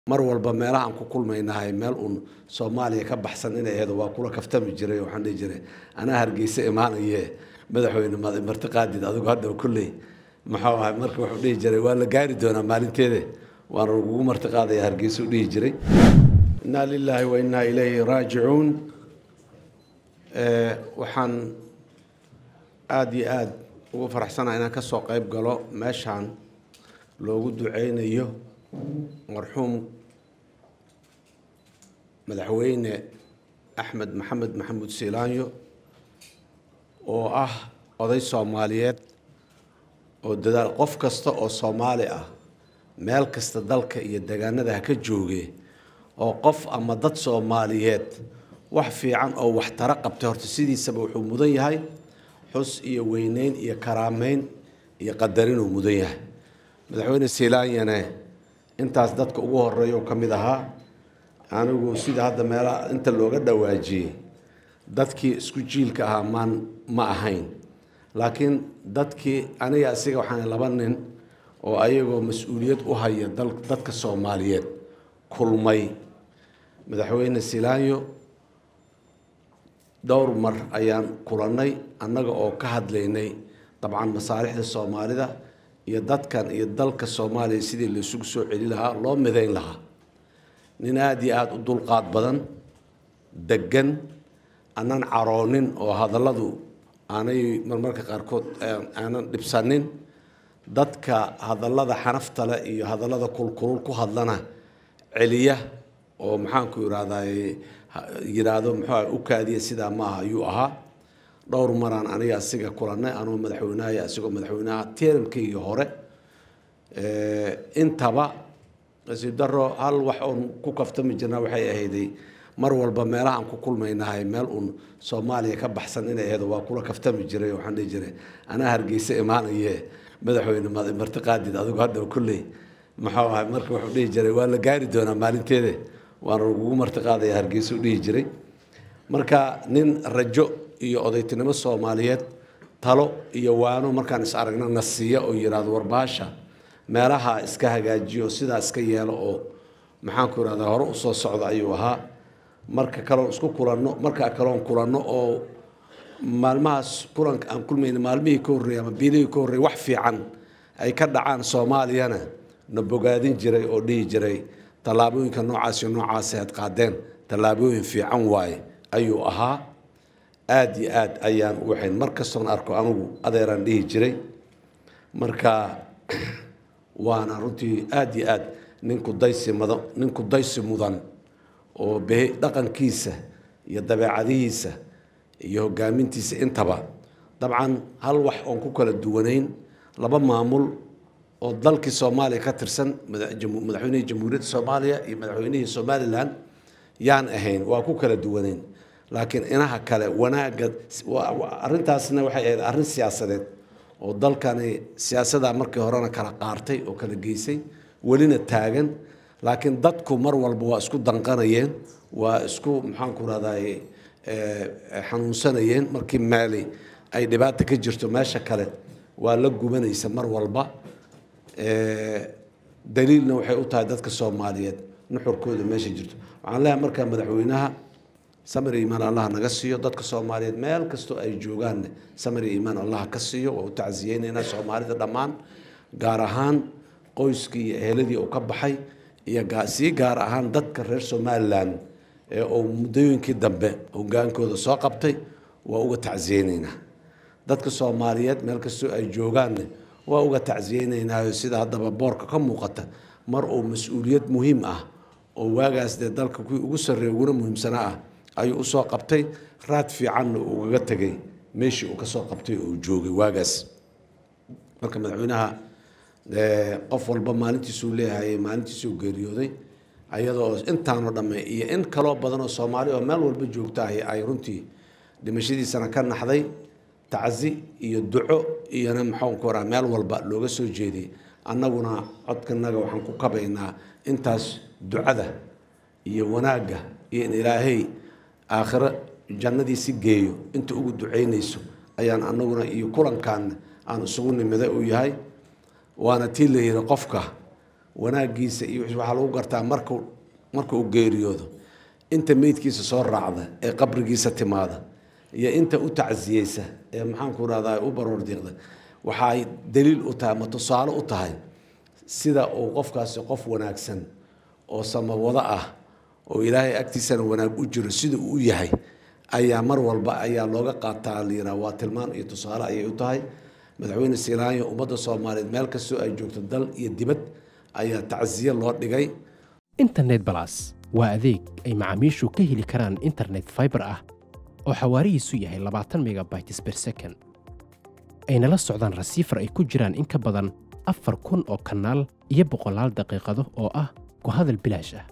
mar walba meelahaan ku kulmaynahay meel uun soomaaliya ka baxsan inay aheedo waa kula kaftami jiray waxaan dhihi jiray anaa hargeysa imaanaye madaxweyne martiqaadid adigu hadda kolley muxuu ahay marka wuxuu dhihi jiray waa la gaari doonaa maalinteede waana lagugu martiqaadaya hargeysa u dhihi jiray innaa lilaahi wa innaa ilayhi raajicuun waxaan aada iyo aada ugu faraxsanaha inaan ka soo qayb galo meeshaan loogu duceynayo marxuum madaxweyne axmed maxamed maxamuud siilaanyo oo ah oday soomaaliyeed oo dadaal qof kasta oo soomaali ah meel kasta dalka iyo degaanada ha ka jooge oo qof ama dad soomaaliyeed wax fiican oo waxtaro qabtay horta sidiisaba wuxuu mudan yahay xus iyo weyneyn iyo karaameyn iyo qadarinuu mudan yahay madaxweyne siilaanyane intaas dadka ugu horeeya oo ka mid ahaa anigu sida hadda meelaha inta looga dhawaajiyey dadkii isku jiilka ahaa maan ma ahayn laakiin dadkii aniga asiga waxaan laba nin oo ayagoo mas-uuliyad u haya dadka soomaaliyeed kulmay madaxweyne siilaanyo dhowr mar ayaan kulannay annaga oo ka hadlaynay dabcan masaalixda soomaalida iyo dadkan iyo dalka soomaaliya sidii laysugu soo celi lahaa loo midayn lahaa nin aada iyo aada u dulqaad badan deggan aanan caroonin oo hadalladu aanay marmarka qaarkood aanan dhibsanin dadka hadallada xanafta leh iyo hadallada kulkulul ku hadlana celiya oo maxaanku irahday yiraahdo muxuu u kaadiya sidaa maaha ayuu ahaa dhowr maraan aniga asiga kulannay anuu madaxweynahay asigoo madaxweynaha tiramkaygii hore intaba nasiib daro hal wax oon ku kaftami jirna waxay ahayday mar walba meelahaan ku kulmaynahay meel uun soomaaliya ka baxsan inay aheedo waa kula kaftami jiray waxaan dhihi jiray anaa hargeysa imaanaye madaxweyne martiqaadid adigu hadda kolley muxuu ahay marka wuxuu dhihi jiray waa la gaari doonaa maalinteede waana lagugu martiqaadaya hargeysa u dhihi jiray marka nin rajo iyo odaytinimo soomaaliyeed talo iyo waano markaan is aragna na siiya oo yidhaahdo warbaasha meelaha iska hagaajiyo sidaa iska yeelo oo maxaanku irahdaa hore usoo socda ayuu ahaa marka kaloon isku kulanno marka kaloon kulanno oo maalmahaas kulanka aan kulmayna maalmihii ka horreeyey ama biilihii ka horreeyey wax fiican ay ka dhacaan soomaaliyana na bogaadin jiray oo dhihi jiray tallaabooyinka noocaas iyo noocaasi aad qaadeen tallaabooyin fiican waaye ayuu ahaa aada iyo aad ayaan u waxayn mar kastoon arko anugu adeeraan dhihi jiray marka waana runtii aada iyo aad ninku daysi mudan ninku daysi mudan oo be dhaqankiisa iyo dabeecadihiisa iyo hogaamintiisa intaba dabcan hal wax oon ku kala duwanayn laba maamul oo dalkii soomaaliya ka tirsan madaxweynihii jamhuuriyadda soomaaliya iyo madaxweynihii somalilan yaan ahayn waa ku kala duwanayn laakiin inaha kale wanaagga arrintaasna waxay ahayd arrin siyaasadeed oo dalkani siyaasadaa markii horena kala qaartay oo kala geysay welina taagan laakiin dadku mar walba waa isku danqanayeen waa isku maxaanku rahday xanuunsanayeen markii meeli ay dhibaata ka jirto meesha kale waa la gubanaysa mar walba daliilna waxay u tahay dadka soomaaliyeed nuxurkooda meesha jirto waxaan leeyahay markaa madaxweynaha samir iimaan allah naga siiyo dadka soomaaliyeed meel kastoo ay joogaanne samir iimaan allah ka siiyo waa u tacsiyeynaynaa soomaalida dhammaan gaar ahaan qoyskii iyo eheladii uu ka baxay iyo sii gaar ahaan dadka reer somalilan ee uu muddooyinkii dambe hogaankooda soo qabtay waa uga tacsiyeynaynaa dadka soomaaliyeed meel kastoo ay joogaanne waa uga tacsiyeynaynaayo sida haddaba boorka ka muuqata mar uu mas-uuliyad muhiim ah oo waagaas dee dalka kuwii ugu sarreeya uguna muhiimsanaa ah ayuu usoo qabtay raad fiicanna uu ugaga tegay meeshii uu kasoo qabtay oo uu joogay waagaas marka madaxweynaha qof walba maalintiisuu leeyahay maalintiisuu geeriyooday ayadoo intaanoo dhamme iyo in kaloo badan oo soomaali oo meel walba joogta ahi ay runtii dhimashadiisana ka naxday tacsi iyo duco iyona maxaanku oraa meel walba looga soo jeediyey annaguna codkanaga waxaan ku kabaynaa intaas ducada iyo wanaagga iyo in ilaahay aakhiro jannadiisi geeyo inta ugu ducaynayso ayaan annaguna iyo kulankan aan isugu nimiday uu yahay waana tii la yihi qofka wanaaggiisa iyo waxaa lagu gartaa marku marka uu geeriyoodo inta meydkiisa soo raacda ee qabrigiisa timaada iyo inta u tacsiyeysa ee maxaanku rahdaa u baroor diiqda waxaay daliil u tahay ama tusaale u tahay sida uu qofkaasi qof wanaagsan oo samawado ah oo ilaahay agtiisana wanaag u jiro sida uu u yahay ayaa mar walba ayaa looga qaataa layidhaha waa tilmaan iyo tusaale ayay u tahay madaxweyne silaanyo ummadda soomaaliyeed meel kastoo ay joogto dal iyo dibad ayaa tacsiye loo dhigay internet balas waa adeeg ay macaamiishu ka heli karaan internet fiber ah oo xawaarihiisu yahay labaatan megabytes per second ayna la socdaan rasiifar ay ku jiraan in ka badan afar kun oo kanaal iyo boqolaal daqiiqado oo ah ku hadal bilaash ah